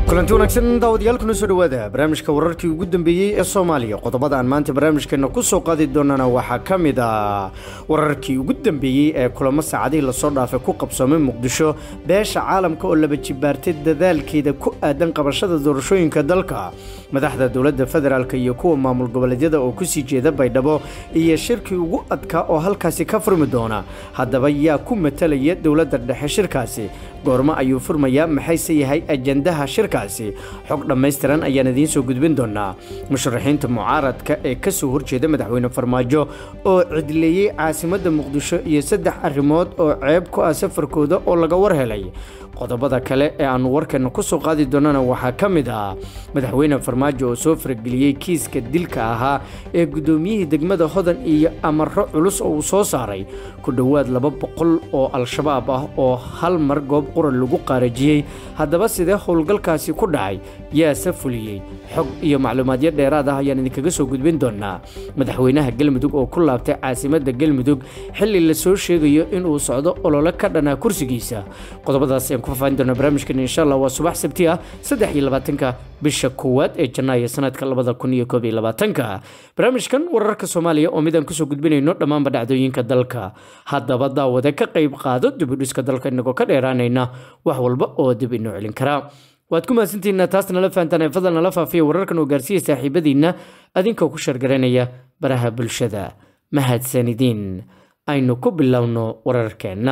kulanti wanaagsan daawadayaal kuna soo dhowaada barnaamijka wararkii ugu dambeeyey ee soomaaliya qodobada aan maanta barnaamijkeena ku soo qaadi doonana waxaa ka mid ah wararkii ugu dambeeyey ee kulamo saacadihii lasoo dhaafay ku qabsoomay muqdisho beesha caalamka oo laba jibaartay dadaalkeeda ku aadan qabashada doorashooyinka dalka madaxda dowladda federaalk iyo kuwa maamul goboleedyada oo kusii jeeda baydhabo iyo shirkii ugu adkaa oo halkaasi ka furmi doona haddaba yaa ku matalaya dowladda dhexe shirkaasi goormo ayuu furmayaa maxayse yahay ajandaha shirkaasi xog dhammaystiran ayaan idiin soo gudbin doonaa musharaxiinta mucaaradka ee ka soo horjeeda madaxweyne farmaajo oo cidleeyey caasimadda muqdisho iyo saddex arrimood oo ceeb ku ah safarkooda oo laga war helay qodobada kale ee aannu warkeenna ku soo qaadi doonana waxaa ka mid ah madaxweyne farmaajo oo soo farageliyey kiiska dilka ahaa ee guddoomiyihii degmada hodan iyo amaro culus oo uu soo saaray ku dhowaad laba boqol oo al-shabaab ah oo hal mar goob quran lagu qaarajiyey haddaba sidee howlgalkaasi ku dhacay yaase fuliyey xog iyo macluumaadyo dheeraad ah ayaan idinkaga soo gudbin doonaa madaxweynaha galmudug oo ku laabtay caasimadda galmudug xilli la soo sheegayo inuu socdo olole ka dhanaa kursigiisa qodobadaas ayaan ku faafaahin doonaa barnaamijkan insha allah waa subax sabti ah saddex iyo labaatanka bisha koowaad ee janaayo sanadka labada kun iyo koob iyo labaatanka barnaamijkan wararka soomaaliya oo midaan kusoo gudbinayno dhammaanba dhacdooyinka dalka haddaba daawade ka qayb qaado dibudhiska dalka inagoo ka dheeraanayna wax walba oo dib inoo celin karaa waad ku mahadsantihiina taas nala fahantaan ee fadal nala faafiya wararkan oo gaarsiiya saaxiibadiinna adinkoo ku shargaraynaya baraha bulshada mahadsanidiin aynu ku bilowno wararkeenna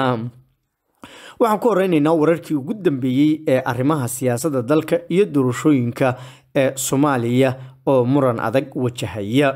waxaan ku horeynaynaa wararkii ugu dambeeyey ee arrimaha siyaasadda dalka iyo doorashooyinka ee soomaaliya oo muran adag wajahaya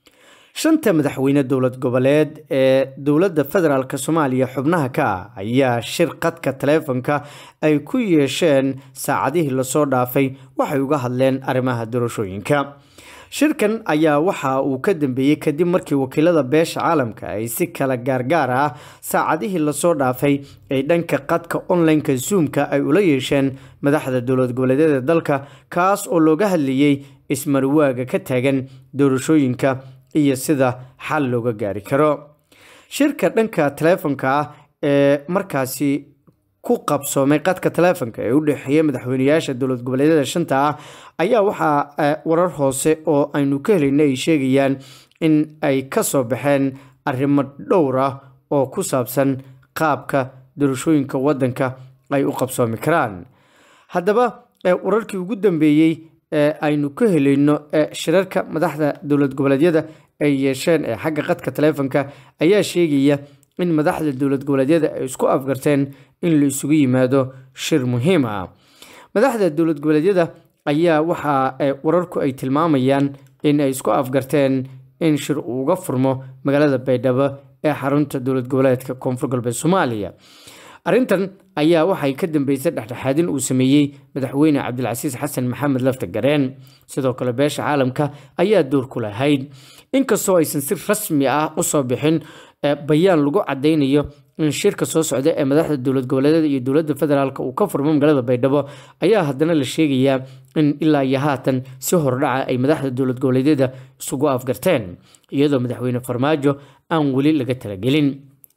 shanta madaxweyne dowlad goboleed ee dowladda federaalk soomaaliya xubnaha ka ah ayaa shir qadka taleefonka ay ku yeesheen saacadihii lasoo dhaafay waxay uga hadleen arrimaha doorashooyinka shirkan ayaa waxa uu ka dambeeyey kadib markii wakiilada beesha caalamka ay si kala gaargaar ah saacadihii lasoo dhaafay ay dhanka qadka online-ka zoomka ay ula yeesheen madaxda dowlad goboleedyada dalka kaas oo looga hadlayey ismarwaaga ka taagan doorashooyinka iyo sida xal looga gaari karo shirka dhanka taleefonka ah ee markaasi ku qabsoomay qadka taleefonka ee u dhexeeya madaxweyneyaasha dowlad goboleedyada shanta ah ayaa waxaa warar hoose oo aynu ka helayna ay sheegayaan in ay ka soo baxeen arrimo dhowr ah oo ku saabsan qaabka doorashooyinka waddanka ay u qabsoomi karaan haddaba wararkii ugu dambeeyey ee aynu ka helayno shirarka madaxda dowlad goboleedyada ay yeesheen ee xagga qadka taleefonka ayaa sheegaya in madaxda dowlad goboleedyada ay isku afgarteen in la isugu yimaado shir muhiim ah madaxda dowlad goboleedyada ayaa waxa wararku ay tilmaamayaan in ay isku afgarteen in shir uu uga furmo magaalada baydhabo ee xarunta dowlad goboleedka koonfur galbeed soomaaliya arrintan ayaa waxay ka dambeysay dhexdhexaadin uu sameeyey madaxweyne cabdilcasiis xasan maxamed lafta gareen sidoo kale beesha caalamka ayaa door ku lahayd inkastoo aysan si rasmi ah usoo bixin bayaan lagu cadaynayo in shirka soo socda ee madaxda dowlad goboleedyada iyo dowladda federaalk uu ka furmo magaalada baydhabo ayaa haddana la sheegayaa in ilaa iyo haatan si hordhaca ay madaxda dowlad goboleedyada isugu afgarteen iyadoo madaxweyne farmaajo aan weli laga talagelin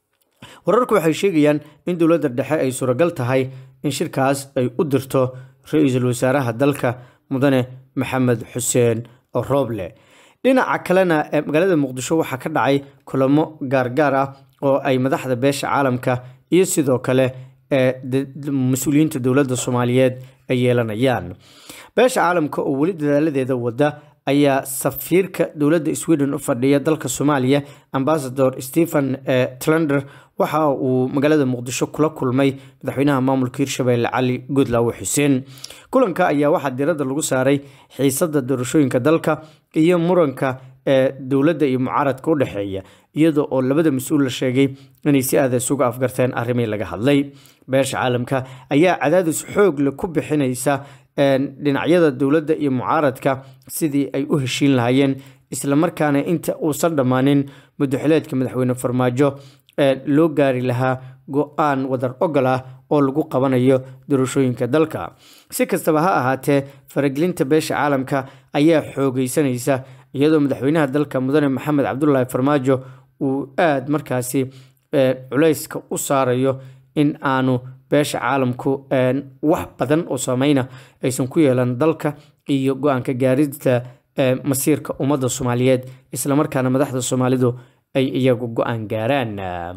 wararku waxay sheegayaan in dowladda dhexe ay suuragal tahay in shirkaas ay u dirto ra-iisul wasaaraha dalka mudane maxamed xuseen rooble dhinaca kalena magaalada muqdisho waxaa ka dhacay kulamo gaargaar ah oo ay madaxda beesha caalamka iyo sidoo kale mas-uuliyiinta dowladda soomaaliyeed ay yeelanayaan beesha caalamka oo weli dadaaladeeda wada ayaa safiirka dowladda sweden u fadhiya dalka soomaaliya ambasador stephen tlander waxa uu magaalada muqdisho kula kulmay madaxweynaha maamulka hirshabelle cali goodlaawe xuseen kulanka ayaa waxaa diradda lagu saaray xiisada doorashooyinka dalka iyo muranka ee dowladda iyo mucaaradka u dhexeeya iyada oo labada mas-uul la sheegay inay si aada isuga afgarteen arrimii laga hadlay beesha caalamka ayaa cadaadis xoogle ku bixinaysa dhinacyada dowladda iyo mucaaradka sidii ay u heshiin lahaayeen islamarkaana inta uusan dhammaanin muddoxileedka madaxweyne farmaajo loo gaari lahaa go-aan wadar ogol ah oo lagu qabanayo doorashooyinka dalka si kastaba ha ahaatee faragelinta beesha caalamka ayaa xoogeysanaysa iyadoo madaxweynaha dalka mudane maxamed cabdulaahi farmaajo uu aada markaasi culayska u saarayo in aanu beesha caalamku wax badan oo saameyna aysan ku yeelan dalka iyo go-aanka gaarida masiirka ummadda soomaaliyeed islamarkaana madaxda soomaalidu ay iyagu go-aan gaaraan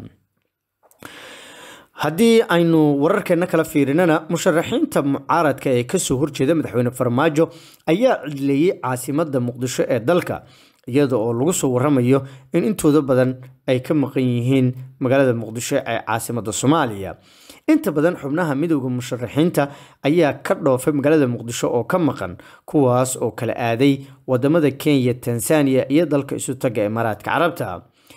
haddii aynu wararkeena kala fiirinana musharaxiinta mucaaradka ee kasoo horjeeda madaxweyne farmaajo ayaa cidleeyey caasimada muqdisho ee dalka iyada oo lagu soo waramayo in intooda badan ay ka maqan yihiin magaalada muqdisho ee caasimada soomaaliya inta badan xubnaha midooda musharaxiinta ayaa ka dhoofay magaalada muqdisho oo ka maqan kuwaas oo kala aaday wadamada kenya tanzania iyo dalka isu taga imaaraadka carabta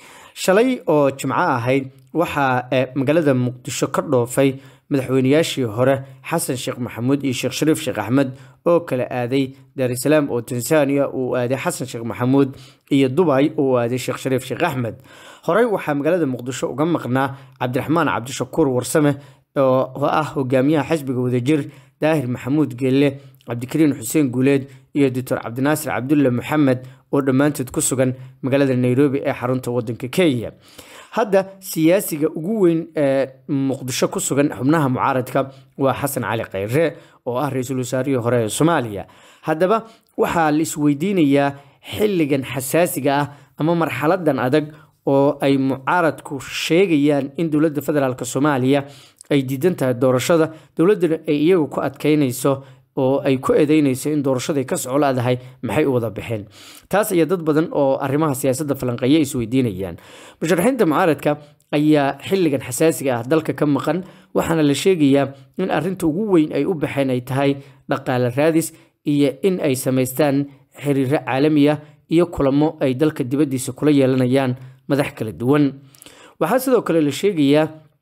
shalay oo jimco ahayd waxaa magaalada muqdisho ka dhoofay madaxweynayaashii hore xasan sheekh maxamuud iyo sheekh shariif sheekh axmed oo kala aaday daarisalaam oo tanzania uu aaday xasan sheekh maxamuud iyo dubay oo aaday sheekh shariif sheekh axmed horey waxaa magaalada muqdisho uga maqnaa cabdiraxmaan cabdishakuur warsame oo ah hogaamiyaha xisbiga wadajir daahir maxamuud geelle cabdikariin xuseen guuleed iyo doctor cabdinaasir cabdulle maxamed oo dhammaantood ku sugan magaalada nairobi ee xarunta wadanka kenya hadda siyaasiga ugu weyn ee muqdisho ku sugan xubnaha mucaaradka waa xasan cali khayre oo ah ra-iisul wasaarihii hore ee soomaaliya haddaba waxaa la isweydiinayaa xilligan xasaasiga ah ama marxaladan adag oo ay mucaaradku sheegayaan in dowladda federaalk soomaaliya ay diidan tahay doorashada dowladduna ay iyagu ku adkeynayso oo ay ku eedeynayso in doorashaday ka soco laadahay maxay u wada baxeen taas ayaa dad badan oo arrimaha siyaasadda falanqeeya isweydiinayaan musharaxiinta mucaaradka ayaa xilligan xasaasiga ah dalka ka maqan waxaana la sheegayaa in arrinta ugu weyn ay u baxeen ay tahay dhaqaale raadis iyo in ay samaystaan xiriiro caalami ah iyo kulamo ay dalka dibaddiisa kula yeelanayaan madax kala duwan waxaa sidoo kale la sheegayaa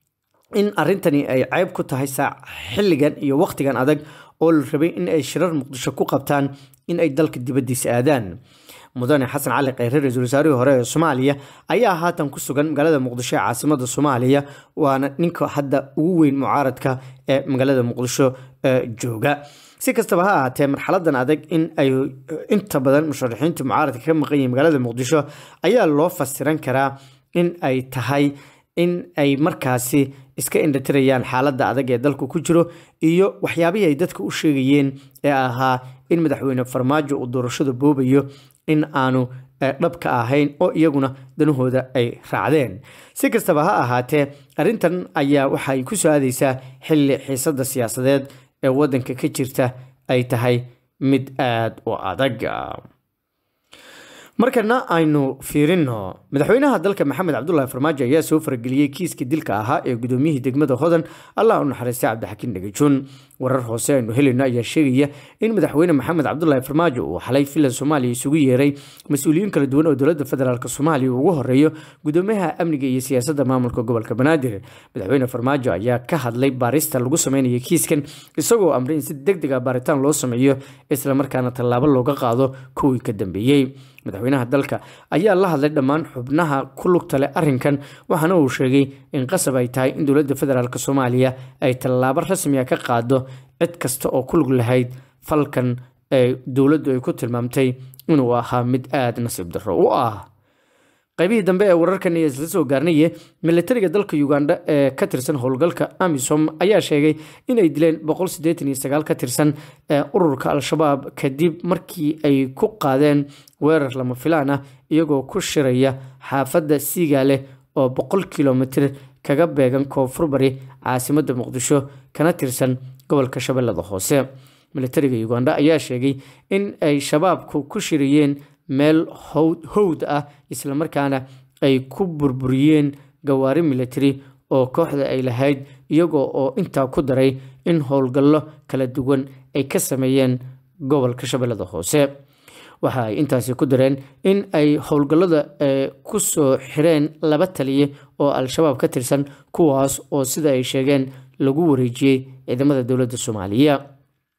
in arrintani ay ceyb ku tahay xilligan iyo wakhtigan adag oo la rabay in ay shirar muqdisho ku qabtaan in ay dalka dibaddiisa aadaan mudane xasan cali kheyre ra-iisul wasaarihii hore ee soomaaliya ayaa haatan ku sugan magaalada muqdisho ee caasimada soomaaliya waana ninka hadda ugu weyn mucaaradka ee magaalada muqdisho jooga si kastaba ha ahaatee marxaladan adag in ay inta badan musharaxiinta mucaaradka ka maqan yihiin magaalada muqdisho ayaa loo fasiran karaa in ay tahay in ay markaasi iska indhatirayaan xaaladda adag ee dalku ku jiro iyo waxyaabihii ay dadka u sheegayeen ee ahaa in madaxweyne farmaajo uu doorashada boobayo in aanu dhabka ahayn oo iyaguna danahooda ay raacdeen si kastaba ha ahaatee arrintan ayaa waxa ay ku soo aadaysaa xilli xiisadda siyaasadeed ee waddanka ka jirta ay tahay mid aada u adag markana aynu fiirino madaxweynaha dalka maxamed cabdulaahi farmaajo ayaa soo farageliyey kiiska dilka ahaa ee gudoomiyihii degmada hodan allah u naxariistay cabdixakiin dhagajoon warar hoose aynu helayno ayaa sheegaya in madaxweyne maxamed cabdulaahi farmaajo uu xalay filan soomaaliya isugu yeeray mas-uuliyiin kala duwan oo dowladda federaalk soomaaliya ugu horeeyo gudoomiyaha amniga iyo siyaasadda maamulka gobolka banaadir madaxweyne farmaajo ayaa ka hadlay baarista lagu sameynaya kiiskan isagoo amray in si deg deg a baaritaan loo sameeyo islamarkaana tallaabo looga qaado kuwii ka dambeeyey madaxweynaha dalka ayaa la hadlay dhammaan xubnaha ku lugta leh arrinkan waxaana uu sheegay in qasab ay tahay in dowladda federaalk soomaaliya ay tallaabo rasmiga ka qaado cid kasta oo ku lug lahayd falkan ee dowladdu ay ku tilmaamtay inuu ahaa mid aada nasiib darro u ah qaybihii dambe ee wararkan iyo isla soo gaarnaye milatariga dalka uganda ee ka tirsan howlgalka amisom ayaa sheegay inay dileen boqol sideetan iyo sagaal ka tirsan ee ururka al-shabaab kadib markii ay ku qaadeen weerar lama filaan ah iyagoo ku shiraya xaafadda siigaale oo boqol kilomitir kaga beegan koonfur bari caasimadda muqdisho kana tirsan gobolka shabeellada hoose milatariga uganda ayaa sheegay in ay shabaabku ku shirayeen meel howd ah islamarkaana ay ku burburiyeen gawaari military oo kooxda ay lahayd iyagoo oo intaa ku daray in howlgallo kala duwan ay ka sameeyeen gobolka shabeellada hoose waxa ay intaasi ku dareen in ay howlgallada ku soo xireen laba taliye oo al-shabaab ka tirsan kuwaas oo sida ay sheegeen lagu wareejiyey ciidamada dowladda soomaaliya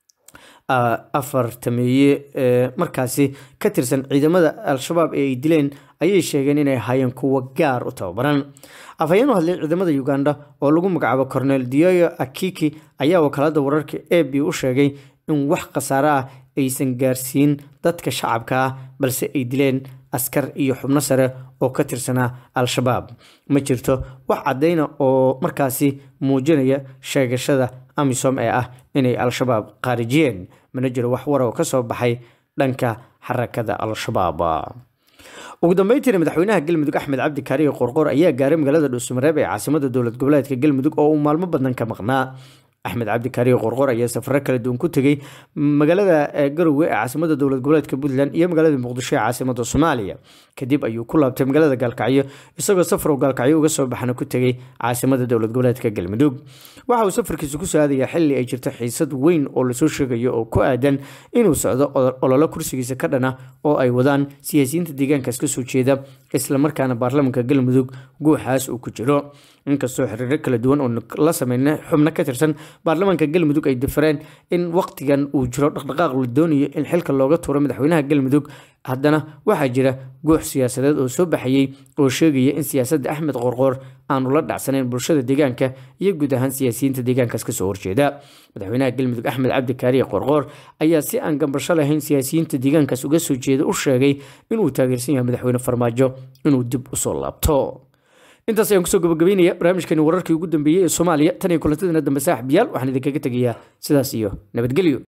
afar tameeye ee markaasi ka tirsan ciidamada al-shabaab ee ay dileen ayay sheegeen inay ahaayeen kuwo gaar u tababaran afhayeen u hadlay ciidamada uganda oo lagu magacaabo cornel dioyo akiki ayaa wakaalada wararka a b u sheegay in wax khasaare ah aysan gaarsiin dadka shacabka ah balse ay dileen askar iyo xubno sare oo ka tirsanaa al-shabaab ma jirto wax caddayna oo markaasi muujinaya sheegashada amisom ee ah inay al-shabaab qaarijiyeen mana jiro wax war oo ka soo baxay dhanka xarakada al-shabaab ugu dambeyntiina madaxweynaha galmudug axmed cabdi kaariye qorqor ayaa gaaray magaalada dhuusamareeb ee caasimada dowlad goboleedka galmudug oo uu maalmo badan ka maqnaa axmed cabdi kaariye qorqor ayaa safaro kala duwan ku tegey magaalada garowe ee caasimada dowlad goboleedka puntland iyo magaalada muqdisho ee caasimada soomaaliya kadib ayuu ku laabtay magaalada gaalkacyo isagoo safar uu gaalkacyo uga soo baxana ku tegey caasimada dowlad goboleedka galmudug waxa uu safarkiisa ku saadayaa xili ay jirto xiisad weyn oo lasoo sheegayo oo ku aadan inuu socdo ololo kursigiisa ka dhana oo ay wadaan siyaasiyiinta deegaankaas kasoo jeeda islamarkaana baarlamaanka galmudug guuxaas uu ku jiro inkastoo xiriiro kala duwan oo la sameynay xubno ka tirsan baarlamaanka galmudug ay dafreen in waqtigan uu jiro dhaqdhaqaaq la doonayo in xilka looga tuuro madaxweynaha galmudug haddana waxaa jira guux siyaasadeed oo soo baxayey oo sheegaya in siyaasadda axmed qorqoor aanu la dhacsanayn bulshada deegaanka iyo guud ahaan siyaasiyiinta deegaankaas kasoo horjeeda madaxweynaha galmudug axmed cabdi kaariye qorqoor ayaa si aan gambasho lahayn siyaasiyiinta deegaankaas uga soo jeeda u sheegay inuu taageersan yahay madaxweyne farmaajo inuu dib usoo laabto intaas ayaan kusoo gabagabeynaya barnaamijkani wararkii ugu dambeeyey ee soomaaliya tan iyo kulantadana dambe saaxib yaal waxaan idinkaga tegayaa sidaas iyo nabadgelyo